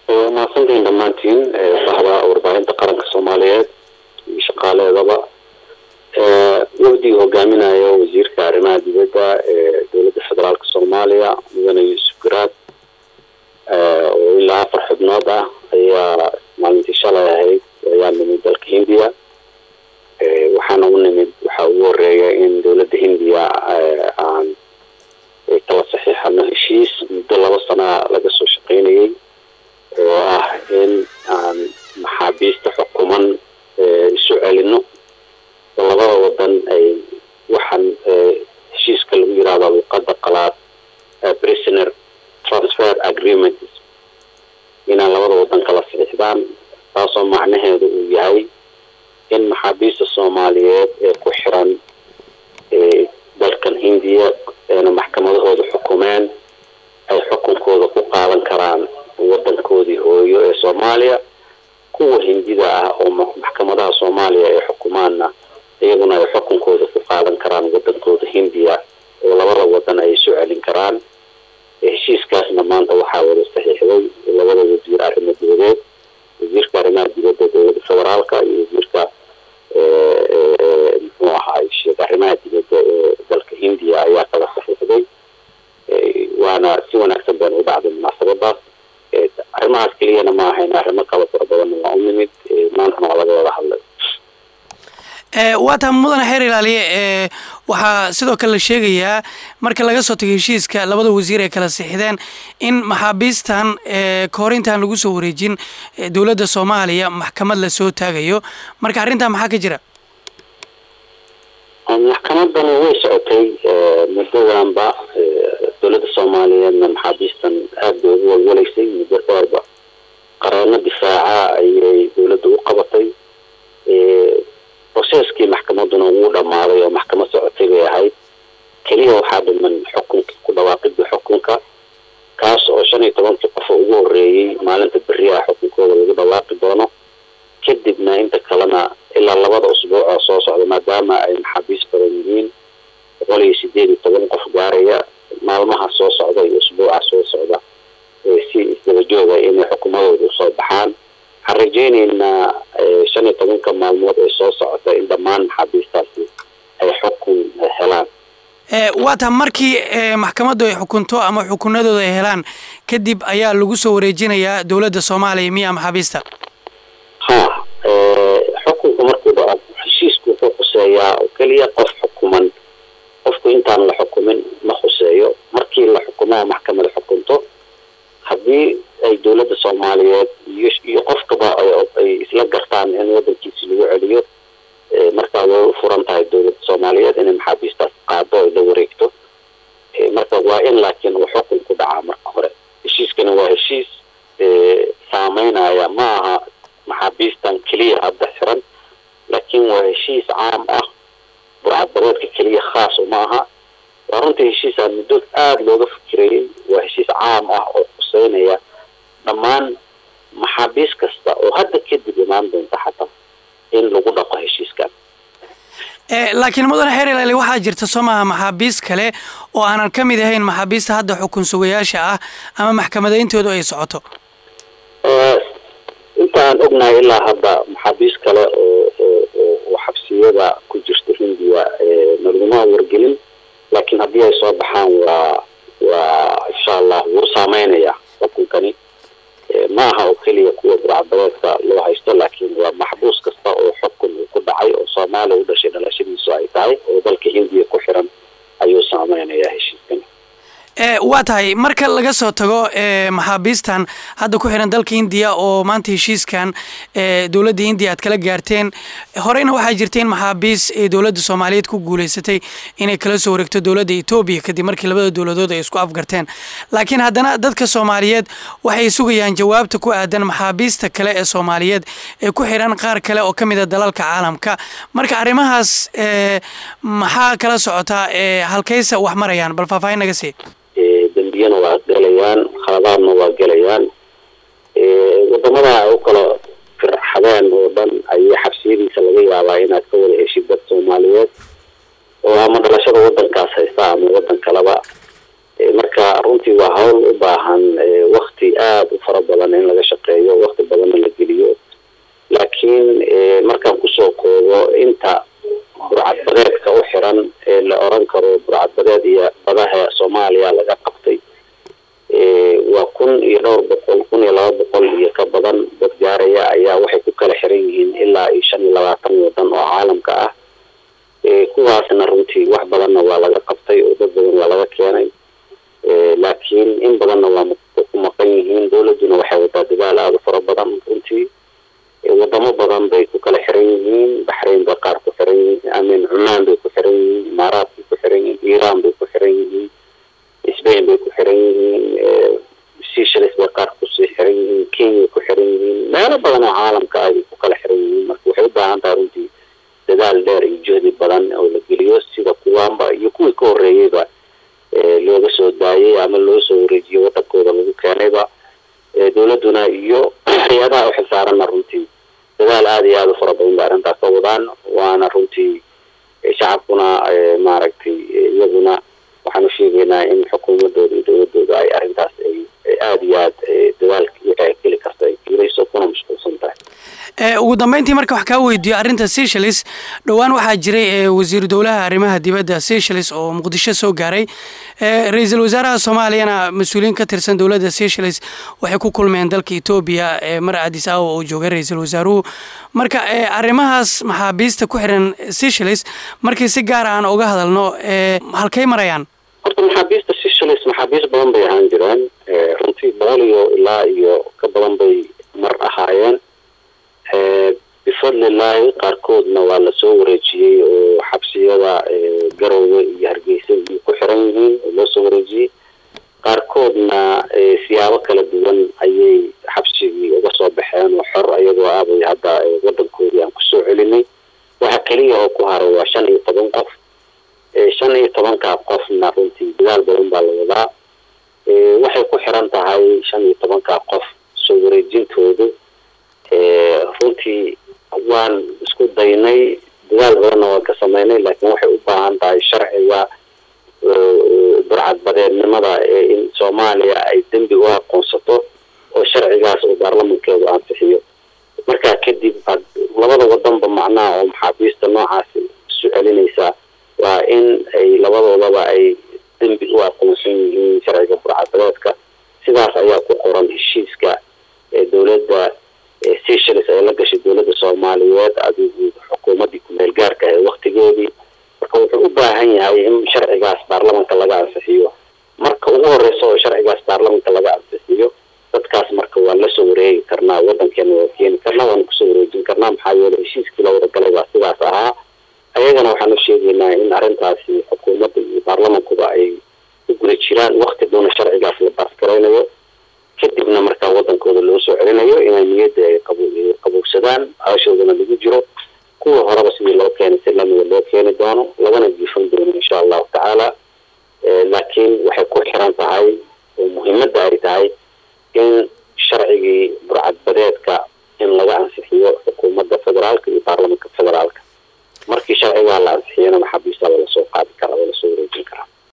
waa mahadsantihiin dhammaantiin bahda warbaahinta qaranka soomaaliyeed iyo shaqaaleedaba wafdiga hogaaminayo wasiirka arrimaha dibadda ee dowladda federaalk soomaaliya mudane yuusuf garaad oo ilaa afar xubnood ah ayaa maalintii shalay ahayd ayaa nimid dalka hindiya waxaana u nimid waxaa ugu horeeya in dowladda hindiya aan kala saxiixano heshiis muddo laba sana laga soo shaqeynayay oo ah in aan maxaabiista xukuman isu celino oo labada wadan ay waxaan heshiiska lagu yirahdo luqada qalaad prisoner transfer agreement inaan labada wadan kala saxiixdaan taasoo macnaheedu uu yahay in maxaabiista soomaaliyeed ee ku xiran dalkan hindiya eena maxkamadahooda xukumeen ay xukunkooda ku qaadan karaan wadankoodii hooyo ee soomaaliya kuwa hindida ah oo maxkamadaha soomaaliya ay xukumaanna iyaguna ay xukunkooda ku qaadan karaan wadankooda hindiya oo labada wadan ay isu celin karaan heshiiskaasna maanta waxaa wada saxiixday labada wasiir arrimo dibadeed wasiirka arrimaha dibadda dowladda federaalka iyo wasiirka muxuu ahaa sheeg arrimaha dibadda ee dalka hindiya ayaa kala saxiixday waana si wanaagsan bayna u dhacday munaasabadaas arrimahaas keliyana ma ahayn arrimo kala fara badanna waa u nimid maantana waa laga wada hadlay waa taa mudane xeer ilaaliye e waxaa sidoo kale la sheegayaa marka laga soo tago heshiiska labada wasiir ay kala sixideen in maxaabiistan kahor intaan lagu soo wareejin dowladda soomaaliya maxkamad lasoo taagayo marka arrintaa maxaa ka jira maxkamadani way socotay muddadanba dowladda soomaaliyeedna maxaabiistan aada bay ugu walwaleysay muddo dheerba qareeno difaaca ayay dowladda u qabatay processkii maxkamaduna wuu dhammaaday oo maxkamad socotay bay ahayd keliya waxaa dhiman xukunka ku dhawaaqidii xukunka kaas oo shan iyo tobankii qof ugu horeeyey maalinta beri ah xukunkooda lagu dhawaaqi doono kadibna inta kalena ilaa labada usbuuc oo soo socda maadaama ay maxaabiis badan yihiin boqol iyo sideed iyo toban qof gaaraya maalmaha soo socda iyo usbuuca soo socda si isdaba jooga inay xukumadooda usoo baxaan waxaan rajeyneynaa shan iyo tobanka maalmood ee soo socota in dhammaan maxaabiistaasi ay xukun helaan waa taa markii maxkamaddu ay xukunto ama xukunadooda ay helaan kadib ayaa lagu soo wareejinayaa dowladda soomaaliya miya maxaabiista ha xukunku markuu dhaco heshiisku wuxuu khuseeyaa oo keliya qof xukuman qofku intaan la xukumin ma khuseeyo markii la xukumaa maxkamada xukunto haddii ay dowladda soomaaliyeed iyo iyo qofkaba ay isla gartaan in wadankiisi lagu celiyo markaa way u furan tahay dowladda soomaaliyeed inay maxaabiistaas qaado ay la wareegto marka waa in laakiin uu xukun ku dhacaa marka hore heshiiskana waa heshiis saameynaya ma aha maxaabiistan keliya hadda xiran laakiin waa heshiis caam ah burcadbareedka keliya khaas uma aha waa runtii heshiisaa muddo aada looga fikirayay waa heshiis caam ah oo khuseynaya dhammaan maxaabiis kasta oo hadda kadib imaan doonta xataa in lagu dhaqo heshiiskan laakiin mudane xeer ilaali waxaa jirta soo maaha maxaabiis kale oo aanan ka mid ahayn maxaabiista hadda xukun sugayaasha ah ama maxkamadayntoodu ay socoto inta aan ognahay ilaa hadda maxaabiis kale oo oo xabsiyada ku jirta hindiya nalaguma wargelin laakiin haddii ay soo baxaan waa waa insha allah wuu saameynaya xukunkani ma aha oo keliya kuwa burcadbadeedka loo haysto laakiin waa maxbuus kasta oo xukun uu ku dhacay oo soomaaliya u dhashay dhalashadiisu ay tahay oo dalka hindiya ku xiran ayuu saameynayaa heshiiskani waa tahay marka laga soo tago maxaabiistan hadda ku xiran dalka hindiya oo maanta heshiiskan dowladda hindiya aad kala gaarteen horeyna waxaa jirta in maxaabiis dowladda soomaaliyeed ku guuleysatay inay kala soo wareegto dowladda etoobiya kadib markii labada dowladood ay isku afgarteen laakiin haddana dadka soomaaliyeed waxay sugayaan jawaabta ku aadan maxaabiista kale ee soomaaliyeed ee ku xiran qaar kale oo ka mid a dalalka caalamka marka arrimahaas maxaa kala socotaa halkaysa wax marayaan bal faahfaahin naga sii dembiyana waa gelayaan khaladaadna waa gelayaan wadamada ay u kala firxadeen oo dhan ayaa xabsiyadiisa laga yaabaa inaad ka wada heshid dad soomaaliyeed oo ama dhalashada wadankaas haysta ama wadan kaleba marka runtii waa hawl u baahan wakti aada u fara badan in laga shaqeeyo wakti badanna la geliyo laakiin markaan kusoo koobo inta burcadbadeedka u xiran ee la oran karo burcadbadeed iyo badaha soomaaliya laga qabtay waa kun iyo dhowr boqol kun iyo laba boqol iyo ka badan dad gaaraya ayaa waxay ku kala xiran yihiin ilaa iyo shan iyo labaatan wadan oo caalamka ah kuwaasna runtii wax badanna waa laga qabtay oo dad badan waa laga keenay laakiin in badanna waa ku maqan yihiin dowladduna waxay wadaa dadaal aada u fara badan runtii wadamo badan bay ku kala xiran yihiin baxrayn bay qaar ku xiran yihiin amin cumaan bay ku xiran yihiin imaaraat bay ku xiran yihiin iiraan bay ku xiran yihiin spain bay ku xiran yihiin seychelles bay qaar kusii xiran yihiin kenya ku xiran yihiin meelo badan oo caalamka ay ku kala xiran yihiin marka waxay u baahan tahay runtii dadaal dheer iyo juhdi badan oo la geliyo sida kuwaanba iyo kuwii ka horreeyeyba looga soo daayay ama loo soo wareejiyo wadankooda lagu keenayba dowladduna iyo hay-adaha u xilsaaranna runtii dadaal aada iyo aada u fara badan bay arrintaas ka wadaan waana runtii shacabkuna maaragtay iyaguna waxaan u sheegaynaa in xukuumadooda iyo dowladooda ay arrintaas ay aada iyo aad dadaalka wixii ay geli karta ay gelayso kuna mashquulsan tahay ugu dambeyntii marka wax kaa weydiiyo arrinta seychelles dhowaan waxaa jiray wasiiru dowlaha arrimaha dibadda seychelles oo muqdisho soo gaaray ra-iisul wasaaraha soomaaliyana mas-uuliyiin ka tirsan dowladda seychelles waxay ku kulmeen dalka etoobiya mar adis awa oo joogay ra-iisul wasaaruhu marka arrimahaas maxaabiista ku xiran seychelles markii si gaar aan uga hadalno halkay marayaan horta maxaabiista seychelles maxaabiist badan bay ahaan jireen runtii boqol iyo ilaa iyo ka badan bay mar ahaayeen bifadlilaahi qaarkoodna waa lasoo wareejiyey oo xabsiyada garowe iyo hargeysa iyo ku xiran yihiin oo loo soo wareejiyey qaarkoodna siyaabo kala duwan ayay xabsigii uga soo baxeen oo xor ayagoo aabay hadda wadankoodii aan kusoo celinay waxa keliya oo ku haray waa shan iyo toban qof shan iyo tobankaa qofna runtii dadaal badan baa la wadaa waxay ku xiran tahay shan iyo tobankaa qof soo wareejintoodu runtii waan isku daynay dadaal badanna waan ka sameynay laakiin waxay u baahan tahay sharciga burcadbadeednimada ee in soomaaliya ay dembi u aqoonsato oo sharcigaas uu baarlamankeedu ansixiyo markaa kadib labada wadanba macnaha oo maxaabiista noocaasi isu celinaysaa waa in ay labadoodaba ay dembi u aqoonsan yihiin sharciga burcadbadeedka sidaas ayaa ku qoran heshiiska ee dowladda seychelles ay la gashay dowladda soomaaliyeed adigu xukuumaddii ku-meel gaarka ee waktigeedii marka wuxuu u baahan yahay in sharcigaas baarlamanka laga ansixiyo marka ugu horeysa oo sharcigaas baarlamanka laga ansixiyo dadkaas marka waan lasoo wareegi karnaa wadankeena waa keeni karnaa waana kusoo wareejin karnaa maxaa yeelay heshiiskii la wadagalay baa sidaas ahaa ayagana waxaan u sheegaynaa in arrintaasi xukuumadda iyo baarlamankuba ay u guri jiraan wakti doona sharcigaas la baasgaraynayo kadibna markaa wadankooda loo soo celinayo inay niyadda ay qabuugsadaan aashoodana lagu jiro kuwa horeba sidii loo keenay si lamida loo keeni doono lagana jiifan doono insha allahu tacaala laakiin waxay ku xiran tahay oo muhiimadda ay tahay in sharcigii burcadbadeedka